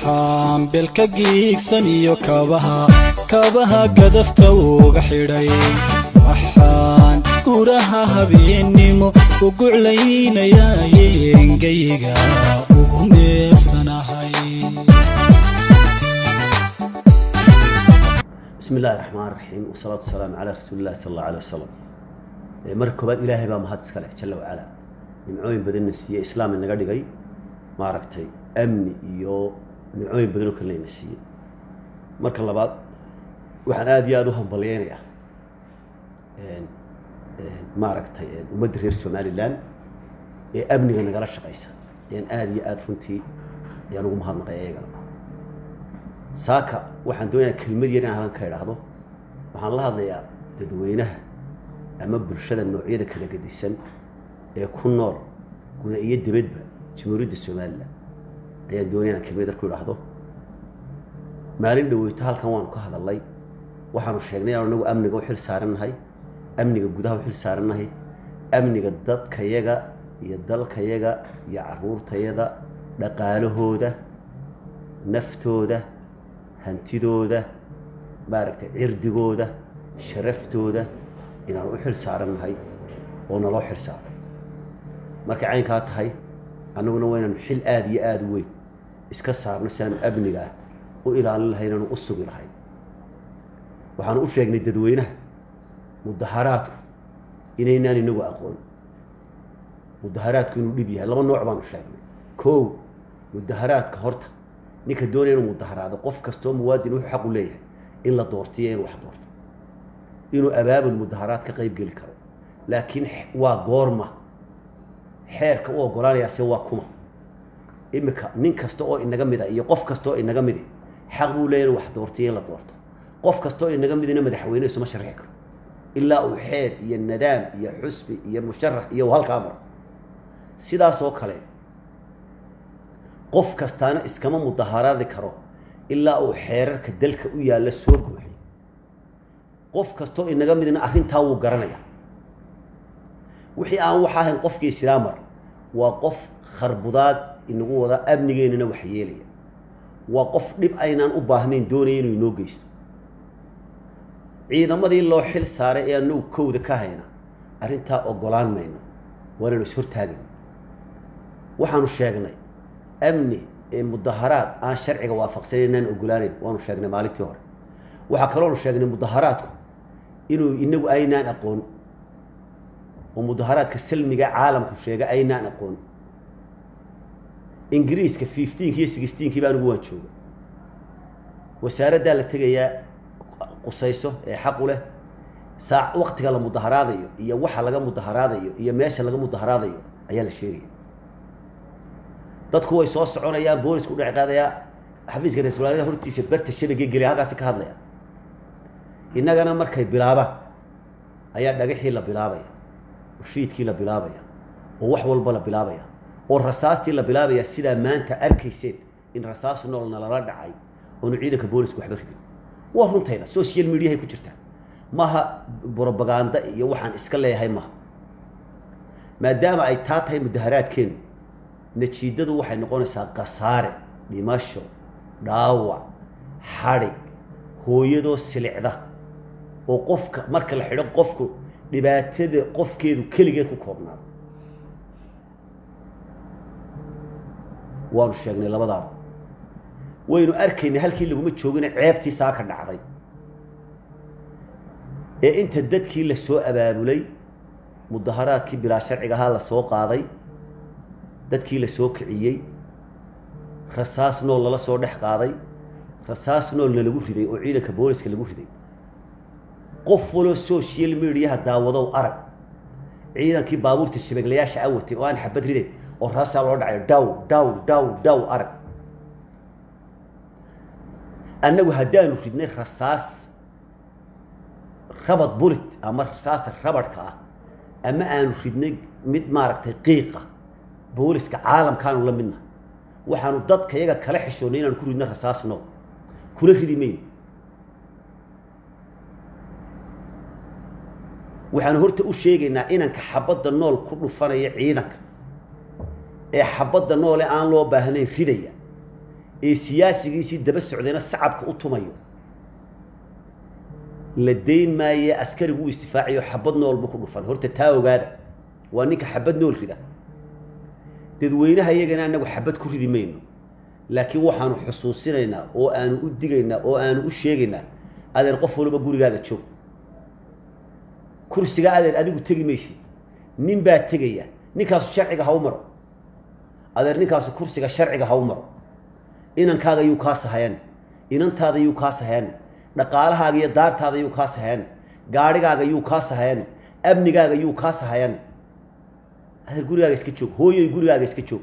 waxaan belka giigsan iyo kabaha kabaha gadafta uga xidhay waxaan guraha habeennimo u guclaynayaayengayga ugu meersanahay bismi illaahi raxmaan raxiim wasalaatu wasalaamu calaa rasuuli illahi sala allahu alay wasalam marka koobaad ilaahay baa mahad iska leh jalla wacalaa nimcooyin badanna siiye islaam inaga dhigay maaragtay amni iyo nimcooyin badanoo kalena ina siiyey marka labaad waxaan aada iyo aada u hambalyeynayaa maaragtay ummadda reer somalilan ee amniga nagala shaqaysa ayaan aada iyo aada runtii ayaan ugu mahadnaqay iyagana saaka waxaan doonayaa kelmad yar in halan ka idhaahdo waxaan la hadlayaa dadweynaha ama bulshada noocyada kala gedisan ee ku nool guda iyo dibadba jamhuuriyadda somalilan ayaan doonaya inaan kelmad yar ku idhaahdo maalin dhaweyto halkan waanu ka hadalnay waxaanu sheegnay inaanu inagu amniga u xil saarannahay amniga gudaha u xil saarannahay amniga dadkayaga iyo dalkayaga iyo caruurtayada dhaqaalahooda naftooda hantidooda maaragtay cirdigooda sharaftooda inaanu u xil saarannahay oo naloo xil saaro markay caynkaa tahay annaguna waa inaanu xil aada iyo aada u weyn iska saarno si aanu amnigaah u ilaalin lahay inaanu u sugi lahay waxaanu u sheegnay dadweynaha mudaharaadku inaynaan inagu aqoon mudaharaadku inuu dhib yahay laba nooc baanu sheegnay kow mudaharaadka horta ninka doonaya inuu mudaharaado qof kastoo muwaadin wuxuu xaq u leeyahay in la doortiyo inuu wax doorto inuu abaabul mudaharaad ka qayb geli karo laakiin waa goorma xeerka u ogolaanayaase waa kuma imika nin kasta oo inaga mida iyo qof kasta oo inaga midi xaq buu leeyahy inuu wax doortiyo in la doorto qof kasta oo inaga midina madaxweyne isuma sharxi karo ilaa uu xeer iyo nadaam iyo xusbi iyo musharax iyo halkaa maro sidaas oo kale qof kastaana iskama mudaharaadi karo ilaa uu xeerarka dalka u yaalla soo buuxiy qof kastoo inaga midna arrintaa wuu garanaya wixii aan wax ahayn qofkii islaamar waa qof kharbudaad inagu wada amnigeennana wax yeelaya waa qof dhib aynaan u baahnayn doonaya inuu inoo geysto ciidamadii loo xil saaray ee anagu kowda ka hayna arrintaa ogolaan mayno waanaynu ishortaagin waxaanu sheegnay amni ee mudaharaad aan sharciga waafaqsanayn inaan ogolaanayn waanu sheegnay maalintii hore waxaa kaloonu sheegnay mudaharaadku inuu inagu aynaan aqoon oo mudaharaadka salmiga caalamku sheega aynaan aqoon ingiriiska fifteenki iyo sixteenkii baa anigu waan jooga wasaaraddaa la tegayaa qusayso ee xaqu leh saa waktiga la mudaharaadayo iyo waxa laga mudaharaadayo iyo meesha laga mudaharaadayo ayaa la sheegaya dadku way soo soconayaan boolisku udhec qaadayaa xafiiska ra-isul wasaaraha hortiisa berta shabagee geliya halkaasi ka hadlaya innagana markay bilaabaan ayaa dhagaxii la bilaabaya oo shiidkii la bilaabaya oo wax walba la bilaabaya oo rasaastii la bilaabaya sidaa maanta arkayseen in rasaas noolna lala dhacay oonu ciidanka boolisku waxba ridin waa runtayda social mediahay ku jirtaa maaha brobaganda iyo waxaan iska leeyahay maaha maadaama ay taa tahay mudaharaadkeenu najiidadu waxay noqonaysaa kasaare dhimasho dhaawac xadhig hooyadoo silicda oo qofka marka la xidho qofku dhibaatada qofkeedu keligeed ku koobnaado waanu sheegnay labadaaba waynu arkaynay halkii laguma joogina ceebtii saa ka dhacday ee inta dadkii la soo abaabulay mudaharaadkii bilaa sharciga ahaa la soo qaaday dadkii la soo kiciyey rasaas nool lala soo dhex qaaday rasaas noolna lagu riday oo ciidanka booliska lagu riday qof waloo social mediaha daawadow arag ciidankii baabuurta shabaglayaasha awatay oo aan xabad riday oo raasaa loo dhacayo daw daw daw daw arag annagu haddaanu ridnay rasaas rabad bulit ama rasaasta rabadhka ah ama aanu ridnay mid maaragtay qiiqa booliska caalamkaanu la midna waxaanu dadka yaga kala xishoonnay inaanu ku ridno rasaas nool kula ridi mayno waxaanu horta u sheegaynaa inanka xabadda nool ku dhufanaya ciidanka ee xabadda noole aan loo baahnayn ridaya ee siyaasigiisii daba socdayna sacabka u tumayo la dayn maaye askarigu u istifaacayo xabad noolba ku dhufan horta taa ogaada waa ninka xabad nool rida dadweynaha iyagana anagu xabad ku ridi mayno laakiin waxaanu xusuusinaynaa oo aanu u digaynaa oo aanu u sheegaynaa adeer qof waliba gurigaaga joog kursiga adeer adigu tegi maysid nin baa tegaya ninkaasu sharciga ha u maro adeer ninkaasu kursiga sharciga ha u maro inankaaga yuu kaa sahayan inantaada yuu kaa sahayan dhaqaalahaaga iyo daartaada yuu kaa sahayan gaadhigaaga yuu kaa sahayan amnigaaga yuu kaa sahayan adeer gurigaaga iska joog hooyoy gurigaaga iska joog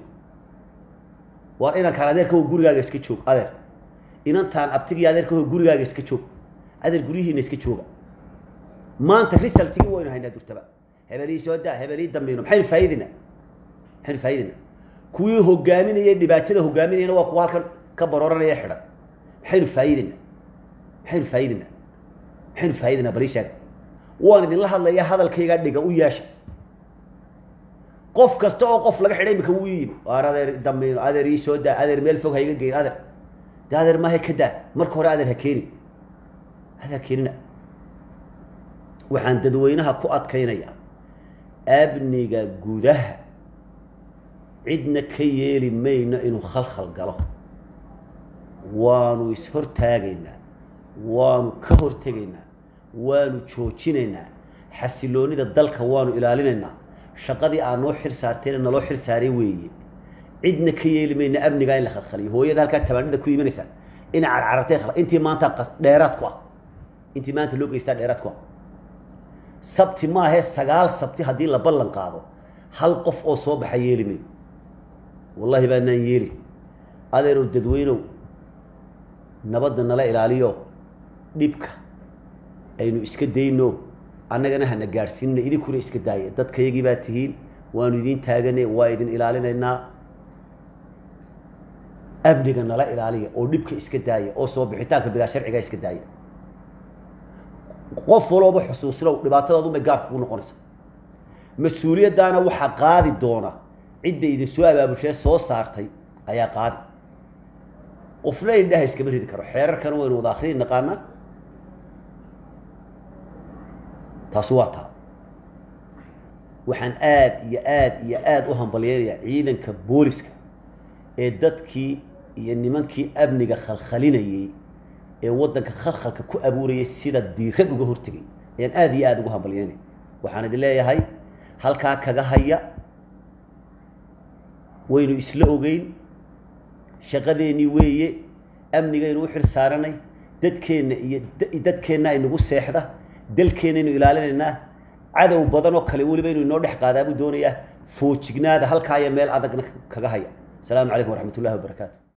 waar inankaan adeerka gurigaaga iska joog adeer inantaan abtigii adeerka gurigaaga iska joog adeer guryihiina iska jooga maanta risaltigii waynu haynaa durtaba hebelii soo daa hebelii dambayno maxaynu faa'iidinaa maxaynu faa'iidinaa kuwii hogaaminayay dhibaatada hogaaminayana waa kuwa halkan ka barooranaya xidhan maxaynu faa'iidinaa maxaynu faa'iidinaa maxaynu faa'iidinaa bali sheega waan idinla hadlayaa hadalkaygaa dhiga u yeesha qof kasta oo qof laga xidhay imika wuu yimi waar adeer dambayno adeer ii soo daa adeer meel fog ha iga geyn adeer de adeer maaha ka daa marka hore adeer ha keeni adeer keenina waxaan dadweynaha ku adkaynayaa amniga gudaha cidna ka yeeli mayno inuu khalkhal galo waanu ishortaagaynaa waanu ka hortegaynaa waanu joojinaynaa xasiloonida dalka waanu ilaalinaynaa shaqadii aad noo xil saarteena naloo xil saaray weeye cidna ka yeeli mayna amnigaa in la khalkhaliyo hooyada halkaa tabaanida ku imanaysaa ina carcarartay intii maanta dheeraad ku ah intii maanta loo geystaa dheeraad ku ah sabti maahe sagaal sabti haddii la ballan qaado hal qof oo soo baxa yeeli mayo wallahi baanaan yeelin adeerow dadweynow nabadda nala ilaaliyo dhibka aynu iska dayno annagana hana gaadhsiinna idinkuna iska daaya dadkayagii baa tihiin waanu idiin taagane waa idin ilaalinaynaa amniga nala ilaaliya oo dhibka iska daaya oo soo bixitaanka bilaa sharciga iska daaya qof walooba xusuusnow dhibaatadaadunbay gaarka kugu noqonaysa mas-uuliyaddaana waxaa qaadi doona cidda idin soo abaabushee soo saartay ayaa qaadi qofna indhaha iskama ridi karo xeerarkana waynu wada akriyi naqaanaa taasi waa taa waxaan aada iyo aada iyo aada u hambalyeynayaa ciidanka booliska ee dadkii iyo nimankii amniga khalkhalinayey ee waddanka khalkhalka ku abuurayay sida diirad uga hortegay ayaan aada iyo aada ugu hambalyeynaya waxaan idin leeyahay halkaa kaga haya waynu isla ogeyn shaqadeennii weeye amnigaynu u xil saaranay dadkeenna iyo dadkeenna aynagu seexda dalkeennaynu ilaalinaynaa cadow badan oo kale weliba inuu inoo dhex qaadaabuu doonayaa foojignaada halkaa iyo meel adagna kaga haya asalaamu calaykum waraxmat ullahi wabarakaatu